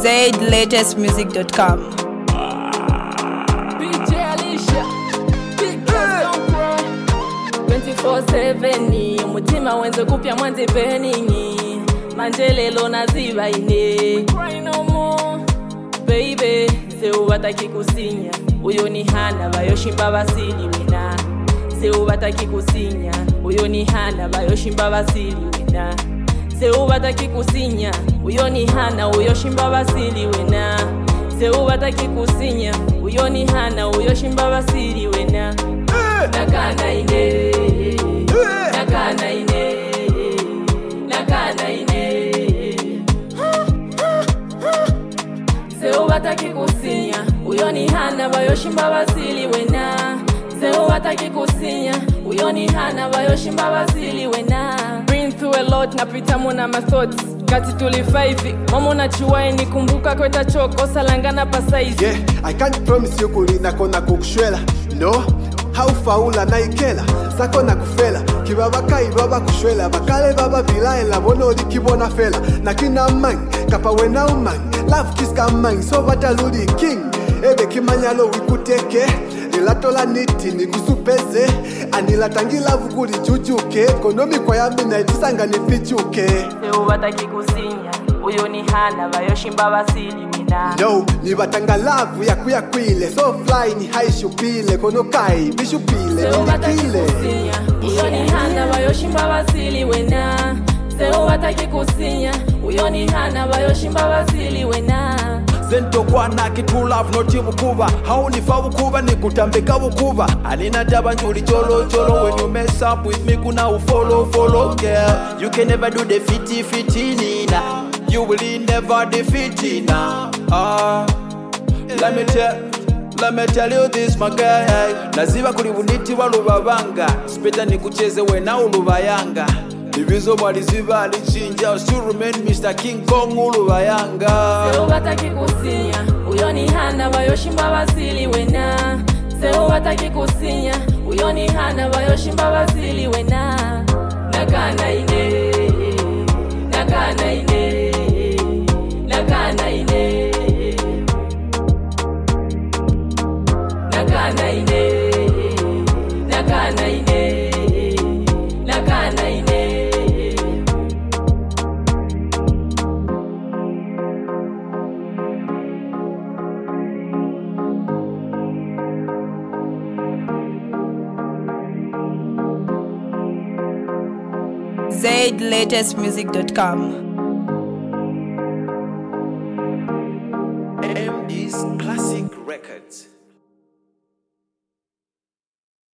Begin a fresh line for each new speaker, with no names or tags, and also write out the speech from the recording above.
ZLatestmusic.com.
DJ Alicia, big girls don't cry. 24/7 umutima wenze kupya mwanze peningi manje lelo naziba ine Cry no more, baby seubataki kusinya uyo ni hana bayoshimba basili wena seubataki kusinya uyo ni hana bayoshimba basili wena seubataki kusinya uyo ni hana uyoshimba basili wena seubataki kusinya uyo ni hana uyoshimba basili wena nakana ine nakana ine nakana ine seubataki kusinya uyo ni hana bayoshimba basili wena seubataki kusinya uyo ni hana bayoshimba basili wena Been through a lot napita muna mathoughts kati tulifa hivi mama unachuwai nikumbuka kweta choko salangana pasaizi
yeah i can't promise you kulina kona kukushwela no haufaula naikela sako na kufela kibabakai baba kushwela bakale baba bilaela bona olikibona fela nakina mang kapa wena umang love kiska mang so bataluli king ebe kimanyalo wikuteke lilatola niti nikusupeze anilatangilavu kulijujuke konomikwa yami naitisanga nifichuke
seubataki kusinya uyo ni hana bayoshimba basili wena
no nibatanga lavu yakuyakwile so fly ni haishupile konokai bishupile
seubataki
nilikile
kusinya uyo ni hana bayoshimba basili wena seubataki kusinya uyo ni hana bayoshimba basili wena
sentokwana kitulavu noti bukuba haunifa bukuba nikutambika bukuba alina taba njuli cholo cholo when you mess up with me kuna ufolo follow girl you can never do the fiti fiti nina you will never defeat nina ah let me tell Let me tell you this my guy naziba kuli buniti walubabanga speta nikucheze wena ulubayanga ibizo mwaliziba alichinja still remain Mr. King Kong ulubayanga
seubataki kusinya uyo ni hana bayoshimba basili wena seubataki kusinya uyo ni hana bayoshimba basili wena nakana ine nakana ine nakana ine nakana ine nakana ine nakana ine
ZLatestmusic.com.
MD's Classic Records